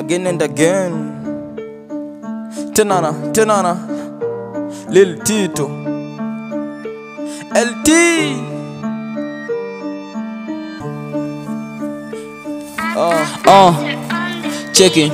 again and again. Tenana, tenana, Lil Tito, LT. uh, cheki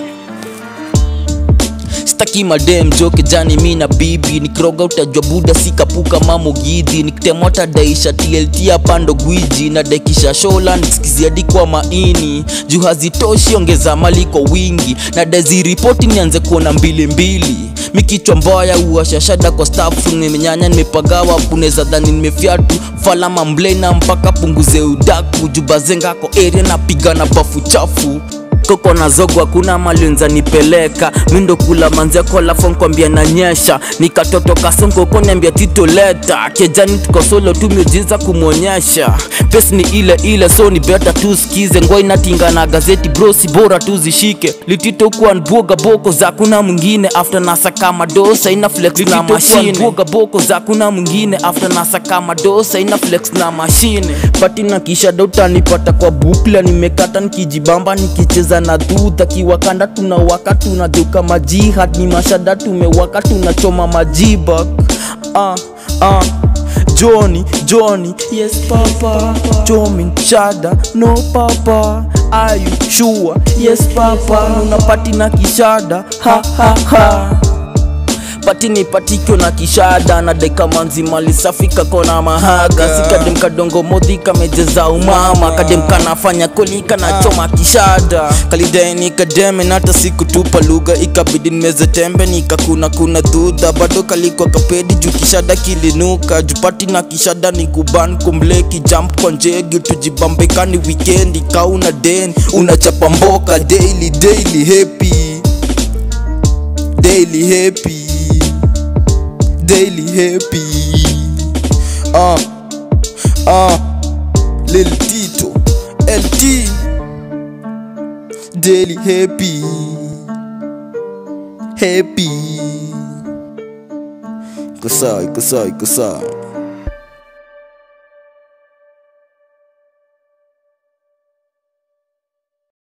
staki madem joke jani mi na bibi nikroga utajwa buda sikapuka mamogidhi nikitemota daisha tlt apando gwiji na dekisha shola nikiskiziadi kwa maini juu hazitoshi ongeza mali kwa wingi na deziripoti nianze kuona mbili mbili mikichwa mbaya uashashada kwa stafu nimenyanya nimepagawa puneza dhani nimefyatu falama mblena mpaka punguze udaku jubazengako area napigana bafu chafu koko na zogo hakuna malinza nipeleka mindo kula manzia kola fon kwambia nanyesha nikatoto kasongo koniambia tito leta kejani tuko solo tumiojiza kumwonyesha pesi ni ile ile so ni beta tusikize ngoi natinga na gazeti brosi bora tuzishike litito kuwa nbuoga boko za kuna mwingine after nasa kama dosa ina flex na mashine nbuoga boko za kuna mwingine after nasa kama dosa ina flex na mashine pati na kisha dauta nipata kwa bukla nimekata nikijibamba nikicheza na dhudha kiwakanda tunawaka tunageuka majihad ni mashada tumewaka tunachoma majibak ah, ah. Johnny, Johnny, yes papa Jomin, Shada, no papa Are you sure? Yes papa Unapati na kishada, ha ha ha pati ni patikyo na kishada na deka manzi mali safi kakona mahaga sikadem kadongo modhi kamejeza umama kadem kanafanya kolika na choma kishada kalidai nikademe na hata sikutupa lugha ikabidi nimeze tembe nikakuna kuna dhudha bado kalikwa kapedi juu kishada kilinuka jupati na kishada ni kuban kumleki jump kwa njegi tujibambekani wikendi kauna den unachapa mboka daily daily happy daily happy daily happy uh, uh, Lil Tito LT daily happy happy iko sawa iko sawa iko sawa